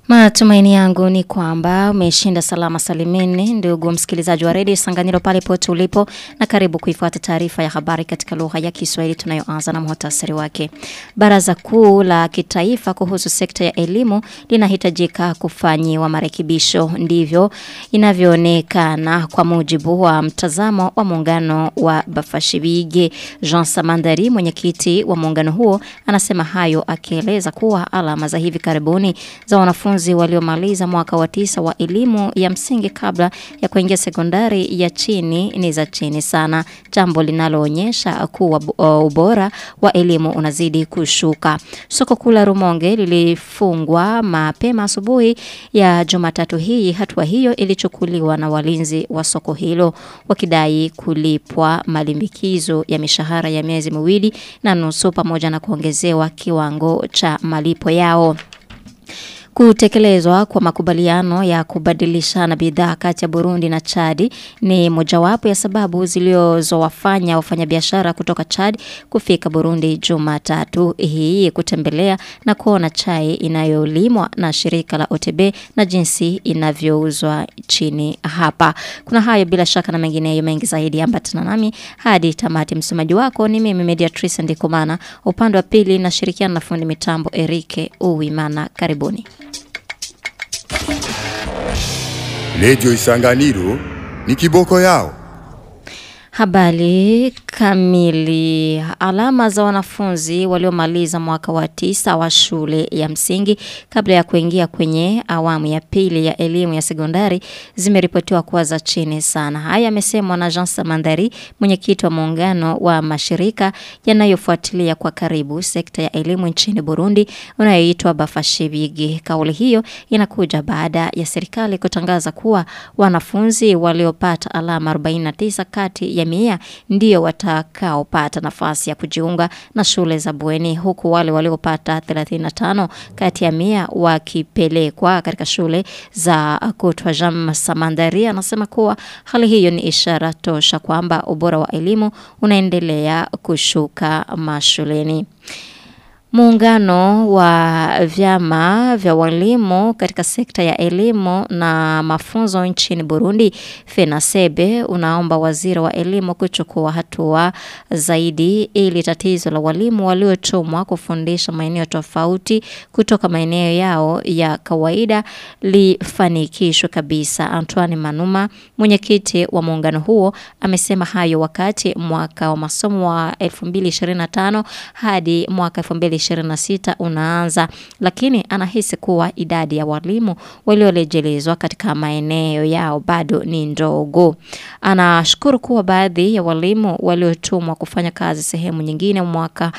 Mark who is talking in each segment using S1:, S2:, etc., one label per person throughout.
S1: Matumaini yangu ni kwamba umeshinda salama salimini ndugu msikilizaji wa redio Sanganiro pale pote ulipo na karibu kuifuata taarifa ya habari katika lugha ya Kiswahili tunayoanza na muhtasari wake. Baraza kuu la kitaifa kuhusu sekta ya elimu linahitajika kufanyiwa marekebisho ndivyo inavyoonekana kwa mujibu wa mtazamo wa muungano wa Bafashibige Jean Samandari mwenyekiti wa muungano huo anasema hayo akieleza kuwa alama za hivi karibuni za wanafunzi waliomaliza mwaka wa tisa wa elimu ya msingi kabla ya kuingia sekondari ya chini ni za chini sana jambo linaloonyesha kuwa uh, ubora wa elimu unazidi kushuka soko kula Rumonge lilifungwa mapema asubuhi ya Jumatatu hii hatua hiyo ilichukuliwa na walinzi wa soko hilo wakidai kulipwa malimbikizo ya mishahara ya miezi miwili na nusu pamoja na kuongezewa kiwango cha malipo yao Kutekelezwa kwa makubaliano ya kubadilishana bidhaa kati ya Burundi na Chad ni mojawapo ya sababu zilizowafanya wafanyabiashara kutoka Chad kufika Burundi Jumatatu hii kutembelea na kuona chai inayolimwa na shirika la OTB na jinsi inavyouzwa chini hapa. Kuna hayo bila shaka na mengineyo mengi zaidi ambatana nami hadi tamati msomaji wako ni mimi Mediatrice Ndikumana upande wa pili na shirikiana na fundi mitambo Erike Uwimana karibuni.
S2: Lejo Isanganiro ni kiboko yao.
S1: Habari kamili. Alama za wanafunzi waliomaliza mwaka wa tisa wa shule ya msingi kabla ya kuingia kwenye awamu ya pili ya elimu ya sekondari zimeripotiwa kuwa za chini sana. Haya yamesemwa na Jean Samandari, mwenyekiti wa muungano wa mashirika yanayofuatilia kwa karibu sekta ya elimu nchini Burundi unayoitwa Bafashibigi. Kauli hiyo inakuja baada ya serikali kutangaza kuwa wanafunzi waliopata alama 49 kati ya mia ndio watakaopata nafasi ya kujiunga na shule za bweni huku wale waliopata 35 kati ya mia wakipelekwa katika shule za kutwa Jam Samandari anasema kuwa hali hiyo ni ishara tosha kwamba ubora wa elimu unaendelea kushuka mashuleni. Muungano wa vyama vya walimu katika sekta ya elimu na mafunzo nchini Burundi FENASEBE unaomba waziri wa elimu kuchukua hatua zaidi ili tatizo la walimu waliotumwa kufundisha maeneo tofauti kutoka maeneo yao ya kawaida lifanikishwe kabisa. Antoine Manuma mwenyekiti wa muungano huo amesema hayo wakati mwaka wa masomo wa 2025 hadi mwaka 2025 2026 unaanza lakini anahisi kuwa idadi ya walimu waliorejelezwa katika maeneo yao bado ni ndogo. Anashukuru kuwa baadhi ya walimu waliotumwa kufanya kazi sehemu nyingine mwaka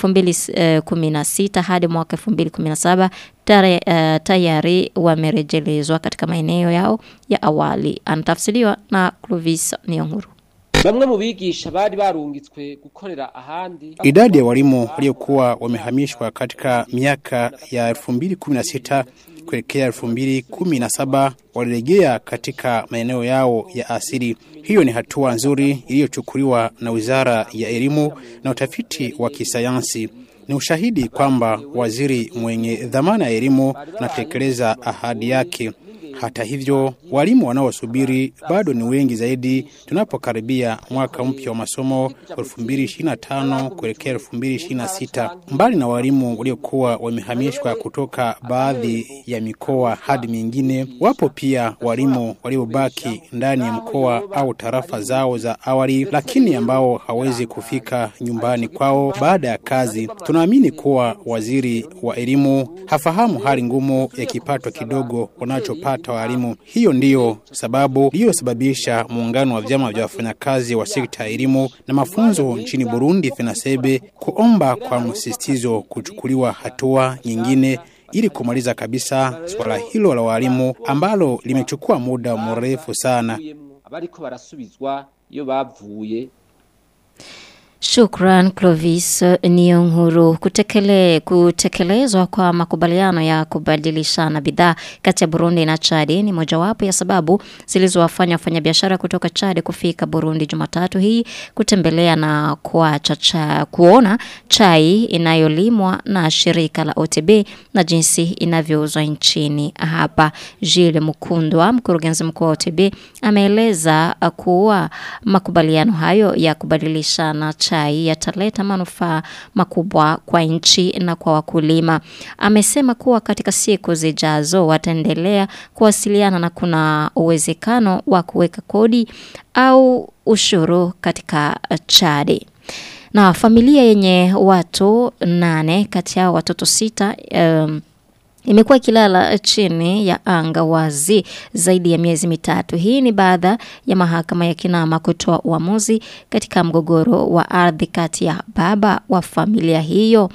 S1: 2016 hadi mwaka 2017 tare, uh, tayari wamerejelezwa katika maeneo yao ya awali. Anatafsiriwa na Clovis Niyonkuru.
S3: Bamwe mu bigisha bari barungitswe gukorera ahandi.
S4: Idadi ya walimu waliokuwa wamehamishwa katika miaka ya 2016 kuelekea 2017 walirejea katika maeneo yao ya asili. Hiyo ni hatua nzuri iliyochukuliwa na Wizara ya Elimu na Utafiti wa Kisayansi. Ni ushahidi kwamba waziri mwenye dhamana ya elimu anatekeleza ahadi yake. Hata hivyo, walimu wanaosubiri bado ni wengi zaidi tunapokaribia mwaka mpya wa masomo 2025 kuelekea 2026. Mbali na walimu waliokuwa wamehamishwa kutoka baadhi ya mikoa hadi mingine, wapo pia walimu waliobaki ndani ya mkoa au tarafa zao za awali, lakini ambao hawezi kufika nyumbani kwao baada ya kazi. Tunaamini kuwa waziri wa elimu hafahamu hali ngumu ya kipato kidogo wanachopata walimu. Hiyo ndiyo sababu iliyosababisha muungano wa vyama vya wafanyakazi wa sekta ya elimu na mafunzo nchini Burundi FENASEBE kuomba kwa msisitizo kuchukuliwa hatua nyingine ili kumaliza kabisa swala hilo la walimu ambalo limechukua muda mrefu sana.
S3: Abariko barasubizwa iyo bavuye
S1: Shukran Clovis Nionguru. Kutekele, kutekelezwa kwa makubaliano ya kubadilishana bidhaa kati ya Burundi na Chadi ni mojawapo ya sababu zilizowafanya wafanyabiashara kutoka Chadi kufika Burundi Jumatatu hii kutembelea na kuacha cha, kuona chai inayolimwa na shirika la OTB na jinsi inavyouzwa nchini hapa. Gilles Mukundwa, mkurugenzi mkuu wa OTB, ameeleza kuwa makubaliano hayo ya kubadilishana chai yataleta manufaa makubwa kwa nchi na kwa wakulima. Amesema kuwa katika siku zijazo wataendelea kuwasiliana na kuna uwezekano wa kuweka kodi au ushuru katika Chadi. Na familia yenye watu nane kati yao watoto sita um, imekuwa ikilala chini ya anga wazi zaidi ya miezi mitatu. Hii ni baada ya mahakama ya Kinama kutoa uamuzi katika mgogoro wa ardhi kati ya baba wa familia hiyo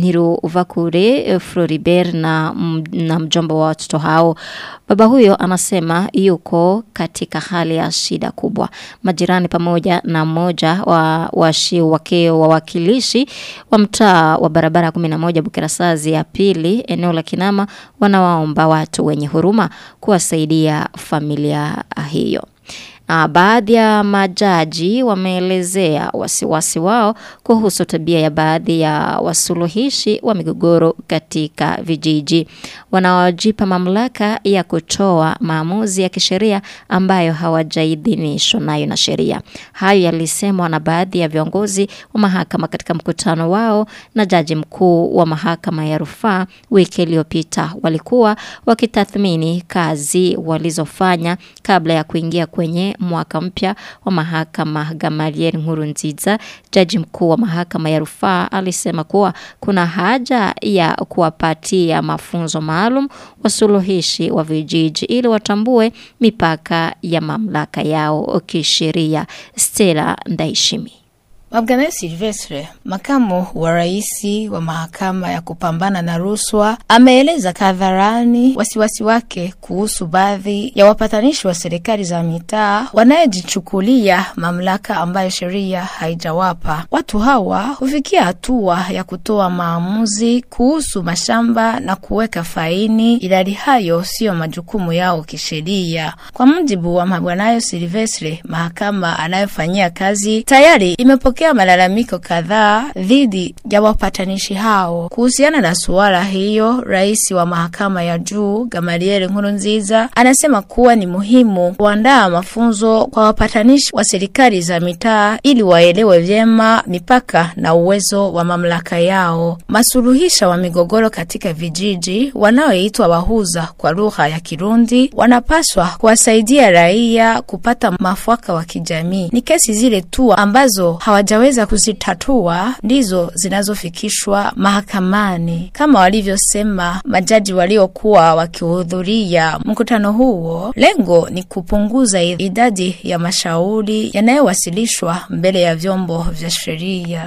S1: Niruvakure Floribert na, na mjomba wa watoto hao. Baba huyo anasema yuko katika hali ya shida kubwa. Majirani pamoja na mmoja wa washi wake wawakilishi wa mtaa wa barabara 11 Bukirasazi ya pili eneo la Kinama wanawaomba watu wenye huruma kuwasaidia familia hiyo. Na baadhi ya majaji wameelezea wasiwasi wao kuhusu tabia ya baadhi ya wasuluhishi wa migogoro katika vijiji wanaojipa mamlaka ya kutoa maamuzi ya kisheria ambayo hawajaidhinishwa nayo na sheria. Hayo yalisemwa na baadhi ya viongozi wa mahakama katika mkutano wao na jaji mkuu wa mahakama ya rufaa wiki iliyopita. Walikuwa wakitathmini kazi walizofanya kabla ya kuingia kwenye mwaka mpya wa mahakama Gamaliel Nkurunziza, jaji mkuu wa mahakama ya rufaa alisema kuwa kuna haja ya kuwapatia mafunzo maalum wasuluhishi wa vijiji ili watambue mipaka ya mamlaka yao kisheria. Stella Ndaishimi.
S5: Mabgane Silvestre, makamu wa rais wa mahakama ya kupambana na rushwa, ameeleza kadharani wasiwasi wake kuhusu baadhi ya wapatanishi wa serikali za mitaa wanayejichukulia mamlaka ambayo sheria haijawapa. Watu hawa hufikia hatua ya kutoa maamuzi kuhusu mashamba na kuweka faini, ilali hayo siyo majukumu yao kisheria. Kwa mujibu wa Mabwanayo Silvestre, mahakama anayofanyia kazi tayari imepokea kupokea malalamiko kadhaa dhidi ya wapatanishi hao. Kuhusiana na suala hiyo, rais wa mahakama ya juu Gamaliel Nkurunziza anasema kuwa ni muhimu kuandaa mafunzo kwa wapatanishi wa serikali za mitaa ili waelewe vyema mipaka na uwezo wa mamlaka yao. Masuluhisha wa migogoro katika vijiji wanaoitwa wahuza kwa lugha ya Kirundi wanapaswa kuwasaidia raia kupata mafwaka wa kijamii. Ni kesi zile tu ambazo hawaja hawajaweza kuzitatua ndizo zinazofikishwa mahakamani, kama walivyosema majaji waliokuwa wakihudhuria mkutano huo. Lengo ni kupunguza idadi ya mashauri yanayowasilishwa mbele ya vyombo vya sheria.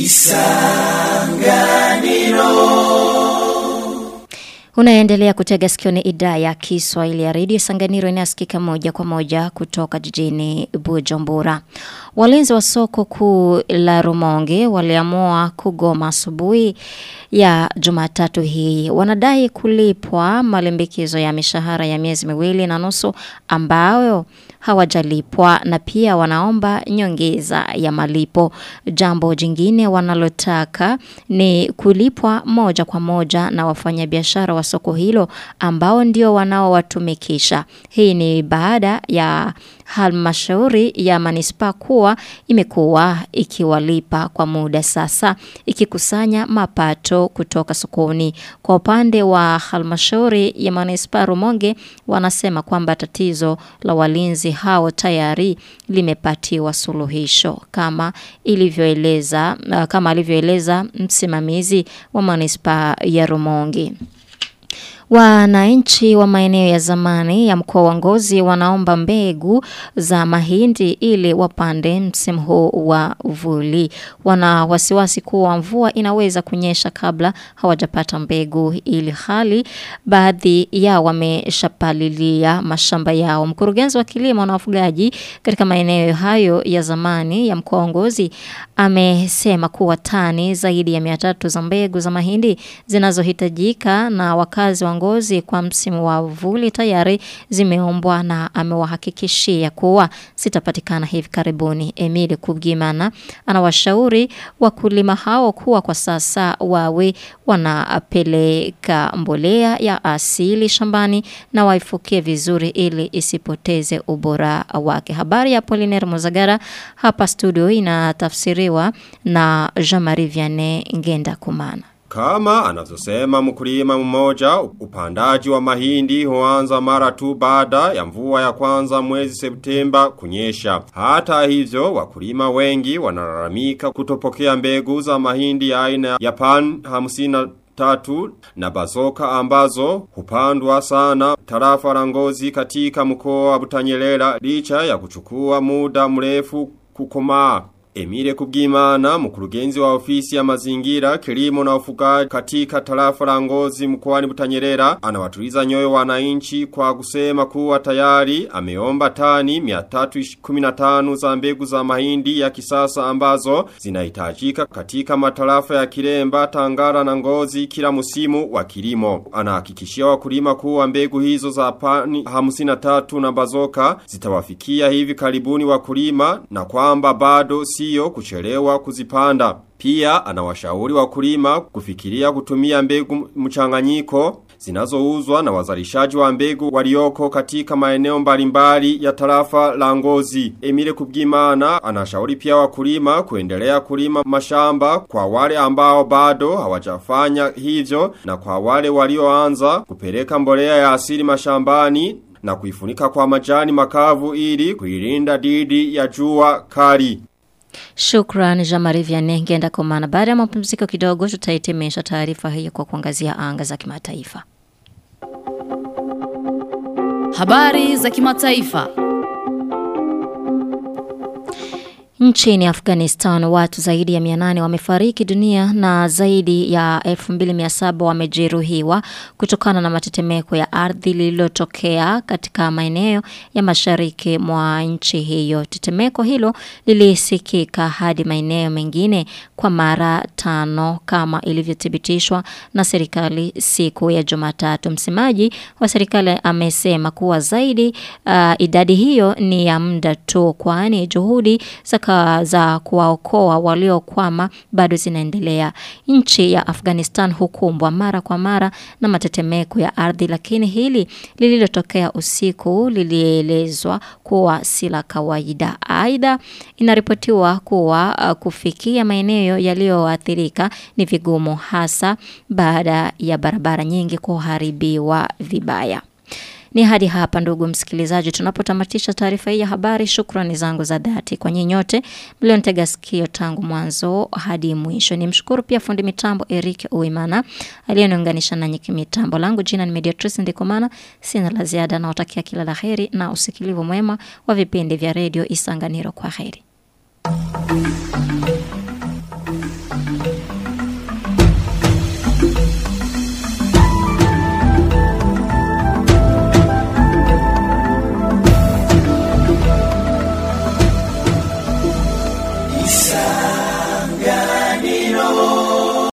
S1: Unaendelea kutega sikio ni idhaa ya Kiswahili ya redio Sanganiro inayosikika moja kwa moja kutoka jijini Bujumbura. Walinzi wa soko kuu la Rumonge waliamua kugoma asubuhi ya Jumatatu hii. Wanadai kulipwa malimbikizo ya mishahara ya miezi miwili na nusu ambayo hawajalipwa na pia wanaomba nyongeza ya malipo. Jambo jingine wanalotaka ni kulipwa moja kwa moja na wafanyabiashara wa soko hilo ambao ndio wanaowatumikisha. Hii ni baada ya halmashauri ya manispaa kuwa imekuwa ikiwalipa kwa muda sasa ikikusanya mapato kutoka sokoni. Kwa upande wa halmashauri ya manispaa Rumonge wanasema kwamba tatizo la walinzi hao tayari limepatiwa suluhisho kama ilivyoeleza kama alivyoeleza msimamizi wa manispaa ya Rumonge. Wananchi wa maeneo ya zamani ya mkoa wa Ngozi wanaomba mbegu za mahindi ili wapande msimu huu wa uvuli. Wana wasiwasi kuwa mvua inaweza kunyesha kabla hawajapata mbegu ili hali baadhi yao wameshapalilia mashamba yao. Mkurugenzi wa kilimo na wafugaji katika maeneo hayo ya zamani ya mkoa wa Ngozi amesema kuwa tani zaidi ya 300 za mbegu za mahindi zinazohitajika na wakazi wa Ngozi kwa msimu wa uvuli tayari zimeombwa na amewahakikishia kuwa zitapatikana hivi karibuni. Emili Kubgimana anawashauri wakulima hao kuwa kwa sasa wawe wanapeleka mbolea ya asili shambani na waifukie vizuri ili isipoteze ubora wake. Habari ya Poliner Muzagara hapa studio inatafsiriwa na Jean-Marie Vianney Ngenda Kumana.
S6: Kama anavyosema mkulima mmoja, upandaji wa mahindi huanza mara tu baada ya mvua ya kwanza mwezi Septemba kunyesha. Hata hivyo, wakulima wengi wanalalamika kutopokea mbegu za mahindi aina ya pan hamsina tatu na bazoka ambazo hupandwa sana tarafa la ngozi katika mkoa wa Butanyerera licha ya kuchukua muda mrefu kukomaa. Emile Kubgimana, mkurugenzi wa ofisi ya mazingira, kilimo na ufugaji katika tarafa la Ngozi mkoani Butanyerera, anawatuliza nyoyo wananchi kwa kusema kuwa tayari ameomba tani 315 za mbegu za mahindi ya kisasa ambazo zinahitajika katika matarafa ya Kiremba, Tangara na Ngozi kila musimu wa kilimo. Anahakikishia wakulima kuwa mbegu hizo za pani 53 na bazoka zitawafikia hivi karibuni wakulima na kwamba bado siyo kuchelewa kuzipanda. Pia anawashauri wakulima kufikiria kutumia mbegu mchanganyiko zinazouzwa na wazalishaji wa mbegu walioko katika maeneo mbalimbali ya tarafa la Ngozi. Emile Kubgimana anashauri pia wakulima kuendelea kulima mashamba kwa wale ambao bado hawajafanya hivyo na kwa wale walioanza kupeleka mbolea ya asili mashambani na kuifunika kwa majani makavu ili kuilinda dhidi ya jua kali.
S1: Shukran Jamari Vianney ngenda komana. Baada ya mapumziko kidogo tutahitimisha taarifa hiyo kwa kuangazia anga za kimataifa.
S7: Habari za kimataifa.
S1: Nchini Afghanistan watu zaidi ya 800 wamefariki dunia na zaidi ya 2700 wamejeruhiwa kutokana na matetemeko ya ardhi lililotokea katika maeneo ya mashariki mwa nchi hiyo. Tetemeko hilo lilisikika hadi maeneo mengine kwa mara tano kama ilivyothibitishwa na serikali siku ya Jumatatu. Msemaji wa serikali amesema kuwa zaidi uh, idadi hiyo ni ya muda tu kwani juhudi za za kuwaokoa waliokwama bado zinaendelea. Nchi ya Afghanistan hukumbwa mara kwa mara na matetemeko ya ardhi, lakini hili lililotokea usiku lilielezwa kuwa si la kawaida. Aidha, inaripotiwa kuwa uh, kufikia maeneo yaliyoathirika ni vigumu, hasa baada ya barabara nyingi kuharibiwa vibaya. Ni hadi hapa ndugu msikilizaji tunapotamatisha taarifa hii ya habari. Shukrani zangu za dhati kwa nyinyi nyote mlionitega sikio tangu mwanzo hadi mwisho. Nimshukuru pia fundi mitambo Eric Uimana aliyeniunganisha nanyi kimitambo. Langu jina ni Mediatrice Ndikomana. Sina la ziada na utakia kila la heri na usikilivu mwema wa vipindi vya redio Isanganiro. Kwa heri.